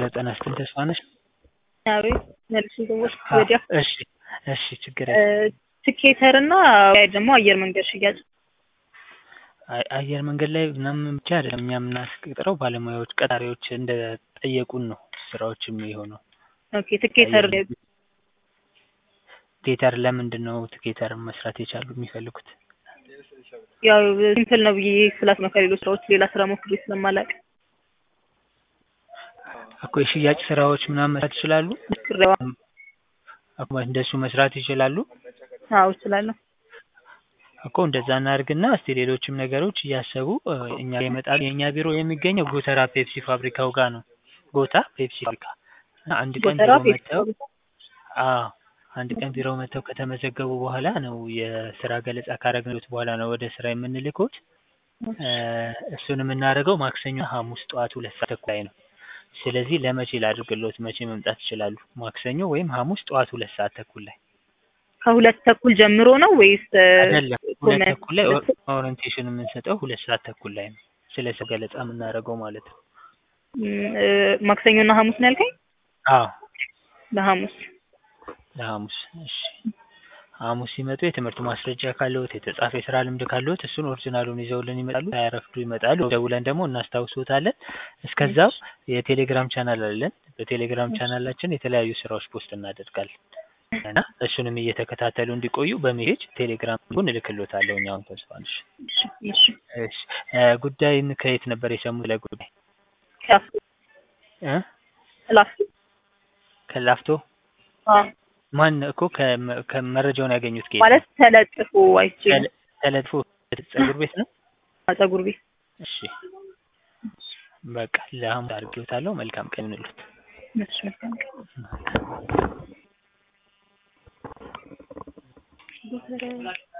ዘጠና ስጥል ተስፋነሽ አቤት መልስ ሰዎች አ- ወዲያ እሺ እሺ ችግር የለም። ትኬተር እና ደግሞ አየር መንገድ ሽያጭ አይ- አየር መንገድ ላይ ምናምን ብቻ አይደለም እኛ የምናስቀጥረው ባለሙያዎች ቀጣሪዎች እንደ ጠየቁን ነው ስራዎች የሚሆነው። ኦኬ ትኬተር አየር ቲኬተር ለምንድን ነው ቲኬተር መስራት የቻሉ የሚፈልጉት? ያው ሲምፕል ነው ብዬ ስላት ነው ከሌሎች ስራዎች ሌላ ስራ ሞክሬ ስለማላውቅ እኮ የሽያጭ ስራዎች ምናምን መስራት ይችላሉ። ሞክሬዋ እኮ እንደሱ መስራት ይችላሉ አዎ እችላለሁ እኮ እንደዛ እናድርግና እስቲ ሌሎችም ነገሮች እያሰቡ እ፣ እኛ ጋር ይመጣሉ። የእኛ ቢሮ የሚገኘው ጎተራ ፔፕሲ ፋብሪካው ጋር ነው። ጎታ ፔፕሲ ፋብሪካ እና አንድ ቀን ጎተራ ቢሮ ፔፕሲ መጥተው አዎ አንድ ቀን ቢሮ መጥተው ከተመዘገቡ በኋላ ነው የስራ ገለጻ ካረግንሎት በኋላ ነው ወደ ስራ የምንልኮት። እ፣ እሱን የምናደርገው ማክሰኞ፣ ሐሙስ ጠዋት ሁለት ሰዓት ተኩል ላይ ነው። ስለዚህ ለመቼ ላድርግሎት? መቼ መምጣት ይችላሉ? ማክሰኞ ወይም ሐሙስ ጠዋት ሁለት ሰዓት ተኩል ላይ ከሁለት ተኩል ጀምሮ ነው ወይስ እ፣ አይደለም። ሁለት ኮመንት- ተኩል ላይ ኦር- ኦሪንቴሽን የምንሰጠው ሁለት ሰዓት ተኩል ላይ ነው። ስለ ሰው ገለጻ የምናደርገው ማለት ነው። ም፣ እ፣ ማክሰኞና ሐሙስ ነው ያልከኝ? አዎ ለሐሙስ ለሐሙስ እሺ። ሐሙስ ሲመጡ የትምህርት ማስረጃ ካለዎት የተጻፈ የስራ ልምድ ካለዎት እሱን ኦሪጂናሉን ይዘውልን ይመጣሉ። ሳያረፍዱ ይመጣሉ። ደውለን ደግሞ እናስታውሶታለን። እስከዛው የቴሌግራም ቻናል አለን። በቴሌግራም ቻናላችን የተለያዩ ስራዎች ፖስት እናደርጋለን እና እሱንም እየተከታተሉ እንዲቆዩ በሜሴጅ ቴሌግራም ጉን እልክሎታለሁ። እኛውን ተስፋንሽ እሺ እሺ እሺ እ፣ ጉዳይን ከየት ነበር የሰሙት? ለጉዳይ ከላፍቶ እ ላፍቶ ከላፍቶ አዎ ማን እኮ ከመ- ከመረጃውን ያገኙት ከየት ማለት ተለጥፎ አይቼ ነው። ተለ- ተለጥፎ ፀጉር ቤት ነው። ፀጉር ቤት እሺ በቃ ለሐሙስ አድርጌዎታለሁ። መልካም ቀን ይሁንልዎት። እሺ መልካም ቀን።